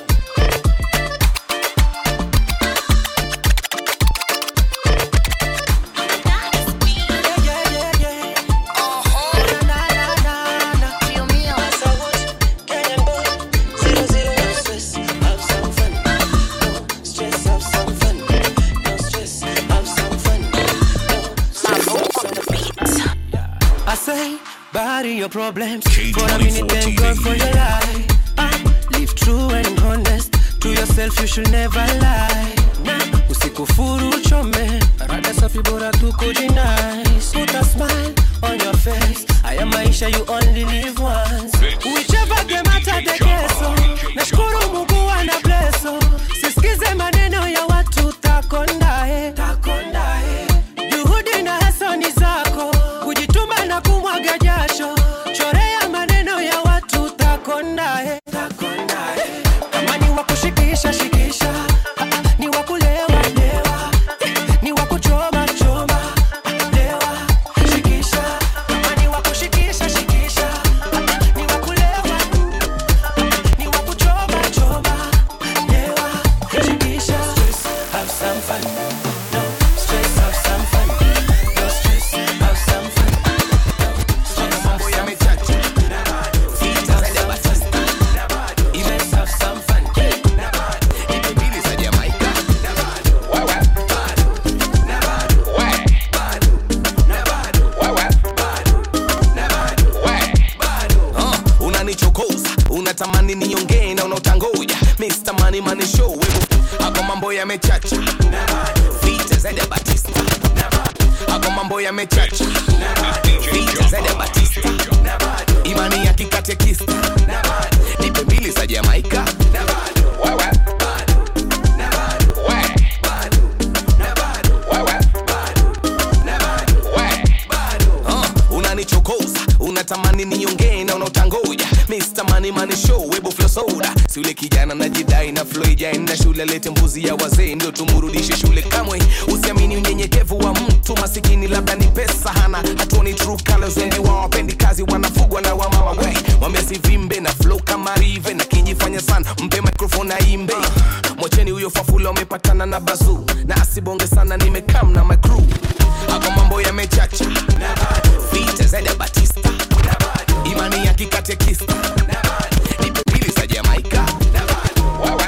I say, bury your problems for a minute, thank God for your life. Ah, live true and honest to yourself, you should never lie. Nah, usikufuru uchome, rada safi bora tu kujinice. Put a smile on your face. Haya maisha you only live once. Whichever game hata the keso. Nashukuru Mungu ana blesso. Sisikize maneno ya watu takondae. Takondae. Juhudi na hasoni zako kujituma na kumwaga jasho chorea maneno ya watu takondae kama ni wakushikisha shikisha Ah, ah, ni wakulewa lewa ni wakuchoma choma lewa shikisha kama ni wakushikisha shikisha Ah, ah, ni yamechacha vita zaidi ya batista hapo mambo yamechacha vita zaidi ya batista imani ya kikatekista nipe mbili za jamaika Wewe. We. Wewe. We. Uh, unanichokoza unatamani niongee na unaotangoja Mr. Money Money Show webo flow soda si ule kijana najidai na flow ijaenda shule lete mbuzi ya wazee ndio tumurudishe shule kamwe usiamini unyenyekevu wa mtu masikini labda ni pesa hana hatuoni true colors wengi wao wapendi kazi wanafugwa na wamama we mwambie sivimbe na flow kama rive na kijifanya sana mpe microphone aimbe mwacheni huyo fafula umepatana na bazu na asibonge sana nimekam na my crew hapo mambo yamechacha vita zaidi ya batista imani ya kikatekista nipe pili za jamaika Wewe.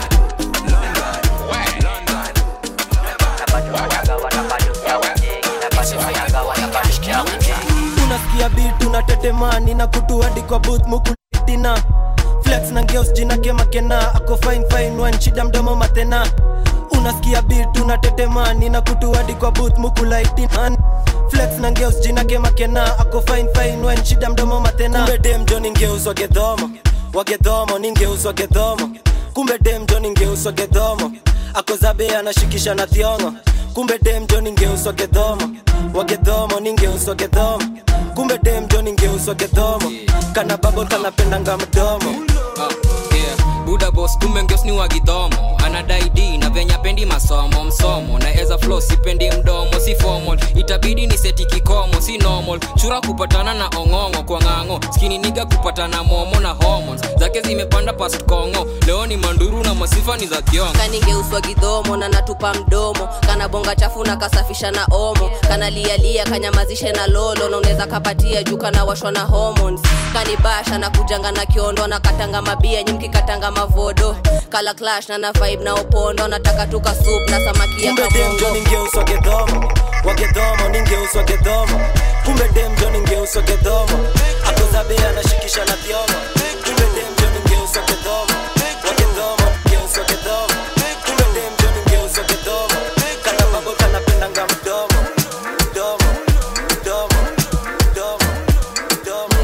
unasikia bit unatetemani na kutu hadi kwa booth mukutina flex na ngeos jina kemakena ako fine fine one shida mdomo matena unasikia bit unatetemani na kutu hadi kwa booth mukulaitina flex na ngeos jina kemakena ako fine fine one shida mdomo matena kumbe dem jo ningeuswa gedhomo wagedhomo ningeuswa gedhomo kumbe dem jo ningeuswa gedhomo akozabe anashikisha na thiongo kumbe dem jo ningeuswa gedhomo wagedhomo ningeuswa gedhomo kumbe dem jo ningeuswa gedhomo kana babo kanapendanga mdomo Ah, yeah. buda bos kumbe ngeos ni wagidhomo anadai d na venya pendi masomo msomo na eza flo sipendi mdomo si formal itabidi ni seti kikomo si normal chura kupatana na ong'ong'o kwa ng'ang'o skini niga kupatana momo na hormones zake zimepanda past kongo leo ni manduru na masifa ni za kiongo kaningeuswa gidhomo na natupa mdomo kana bonga chafu na kasafisha na omo kana lialia kanyamazishe na lolo na unaweza kapatia juu kana washwa na hormones kanibasha na kujanga na kiondo na katanga mabia nyimki katanga mavodo kala clash na na vibe na opondo nataka tuka soup na samaki ya kumbe dem jo kabongo ningeuswa gedhomo wagedhomo ningeuswa gedhomo kumbe dem jo ningeuswa gedhomo akozabe anashikisha na thiongo kumbe dem jo ningeuswa gedhomo wagedhomo ningeuswa gedhomo kumbe dem jo ningeuswa gedhomo kana babo kanapendanga mdomo mdomo mdomo mdomo mdomo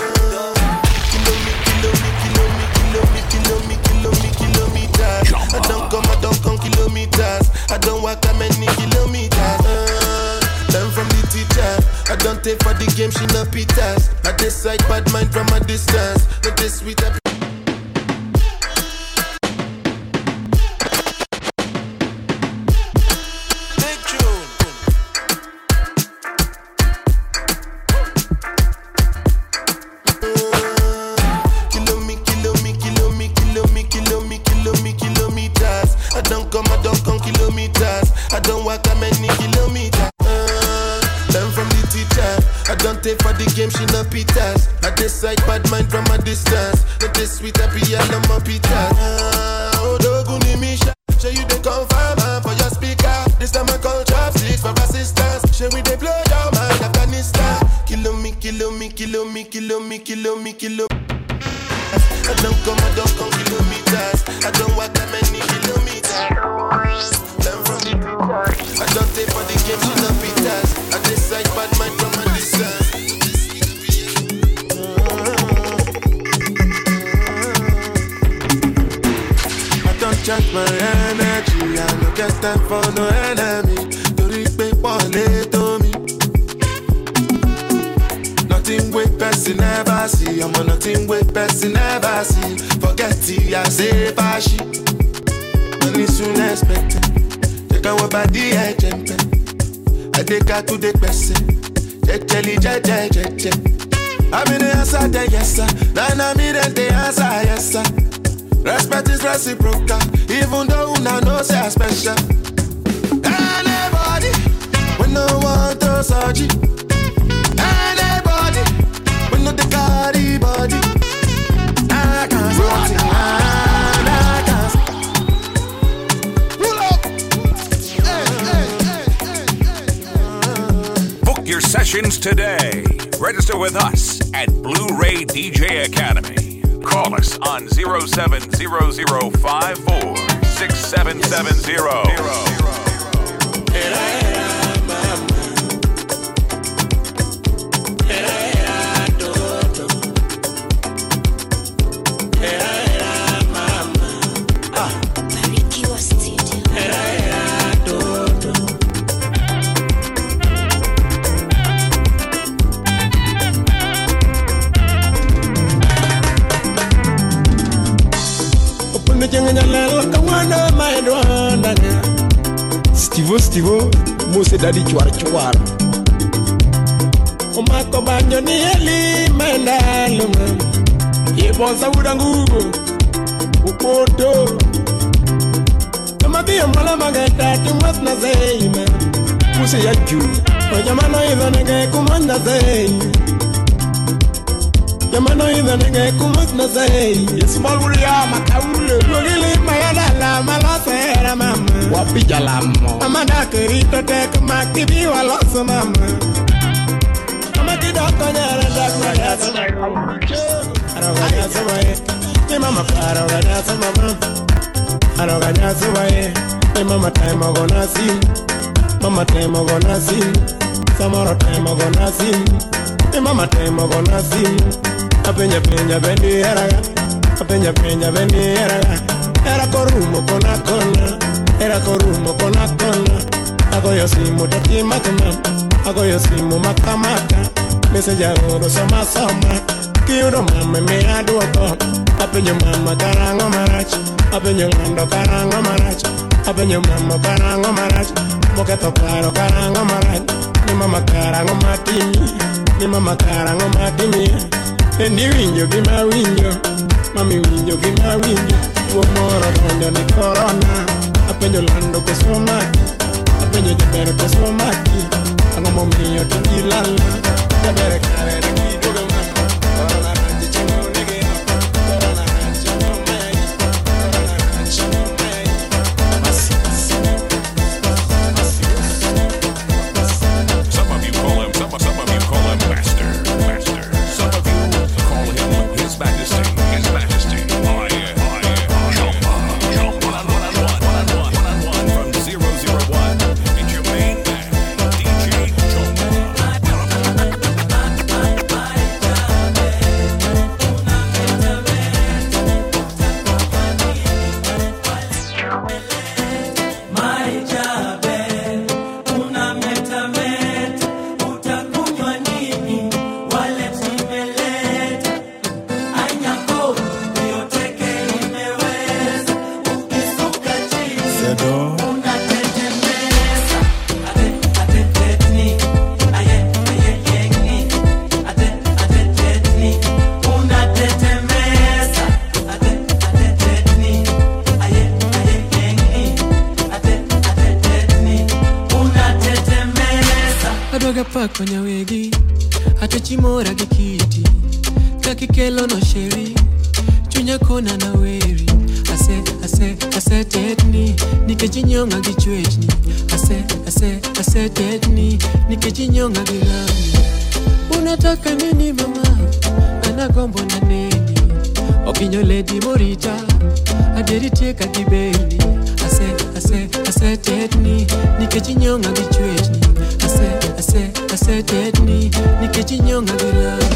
kilometers. I don't come, I don't come kilometers. I don't walk that many kilometers. Uh, learn from the teacher. I don't take for the game, she no pitas. I decide bad mind from a distance. Not this sweet. I Kilo me, kilo me, kilo me, kilo me, kilo me, kilo me, kilometers. I don't come, I don't come kilometers. I don't walk that many kilometers. Uh, learn from the teacher. I don't take for the game, she no pitas. I decide bad mind from a distance. Not this sweet, I be all on my pitas. Uh, Odoguni Misha. Show you the confirm man for your speaker. This time I call chopsticks for assistance. Show we they blow your mind, Afghanistan. Kilo me, kilo me, kilo me, kilo me, kilo me, kilo I don't come, I don't come kilometers. I don't walk that many kilometers. Learn from the teachers. I don't take for the game, she no pitas. I decide bad mind from a distance. I don't check my energy. I no get time for no enemy. Torí pé pọ̀lẹ́ tó mi. Nothing wey person never see. I'm on nothing wey person never see. Forget it, I say fashi. Money soon expected. Take our body, I jump. I take her to the person. Jejeli, jeje, jeje. I'm in the answer, the yes sir. Then I'm in the answer, yes sir. Respect is reciprocal, even though una know say I special. Anybody, we no want to surgery. Anybody, we no the carry body. I can't something, I can't. Pull up. Book your sessions today. Register with us at Blu ray DJ Academy. Call us on 070054 6770. Opunde jenga nyalel kamwana maedwa ndanga Stivo stivo muse dadi chwar chwar Omako banyo ni eli menda lunga Yebonsa uda ngugo Upoto Kamadhi mbala magata tumas na zeima Muse ya juu Ojamano idho nege kumanda zeima Yamano idho nege kumas na zeima Small wuria makaule Wagili mayadala malosera mama Wapija lamo Mama dakerito tek makibi waloso mama Mama kidoko nyara dakwa yasa Aroga yasa wae Ni mama aroga yasa mama Aroga yasa wae Ni mama time ogona sim Mama time ogona sim Samoro time ogona sim Ni mama time ogona sim Apenya penya bendi heraga Apenya penya bendi heraga Era korumo kona kona Era korumo kona kona Agoyo simu tati matama Agoyo simu makamaka Message agoro soma soma Kiyudo mama me aduoko Apenjo mama karango marach Apenjo ng'ando karango marach Apenjo mama karango marach Moketho paro karango marach Ni mama karango matimi Ni mama karango matimi Endi winjo gima winjo Mami winjo gima winjo Tuo moro donjo ni corona Apenjo lando koso maki Apenjo jaber koso maki Ang'o momiyo to gilala Jaber kare ne giduogo mama Corona ranji chengo nigi Corona ranji chengo mai Corona ranji chengo mai Masis Some of you call him, some, some of you call him Master. Master. Some of you call him His Majesty. His Majesty. I am. I am. Jumpa. Jumpa. One on one. One on one. One on one from 001. It's your main man, DJ adwaga pako nyawegi atechimora gi kiti kakikelo no sheri chunya kona na weri ase ase ase tetni nikech inyonga gi chwechni ase ase ase tetni nikech inyonga gi lami unataka nini mama anagombo na neni okinyo ledi morita aderitieka gi beni ase ase ase tetni nikech inyonga gi chwechni ase ase ase tetni nikech inyonga gi lami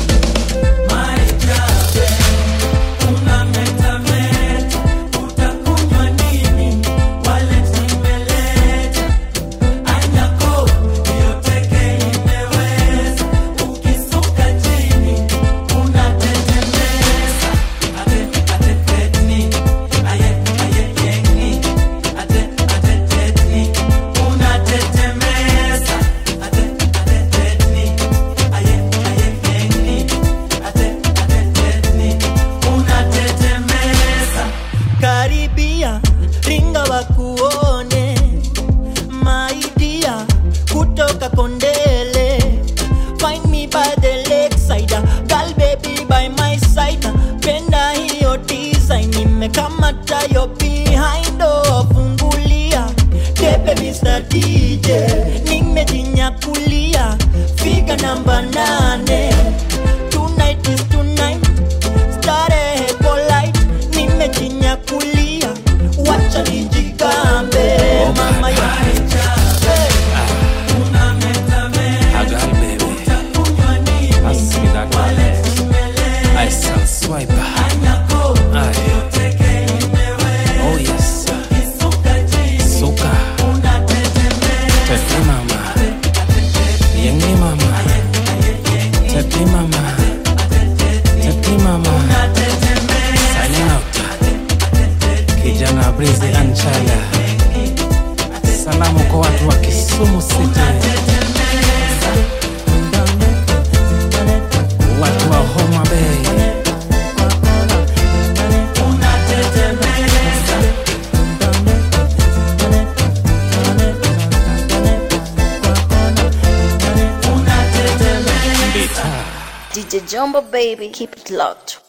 karibia ringa wakuone maidia kutoka kondele find me by the lakeside girl baby by my side penda hiyo design nimekamata yo behind oh, fungulia tepe Mr. DJ nimejinyakulia figa namba nane tonight is tonight starehe polite nimejinyakulia wacha niji salamu kwa watu wa kisumu city watu wa homa bay DJ Jumbo baby, keep it locked.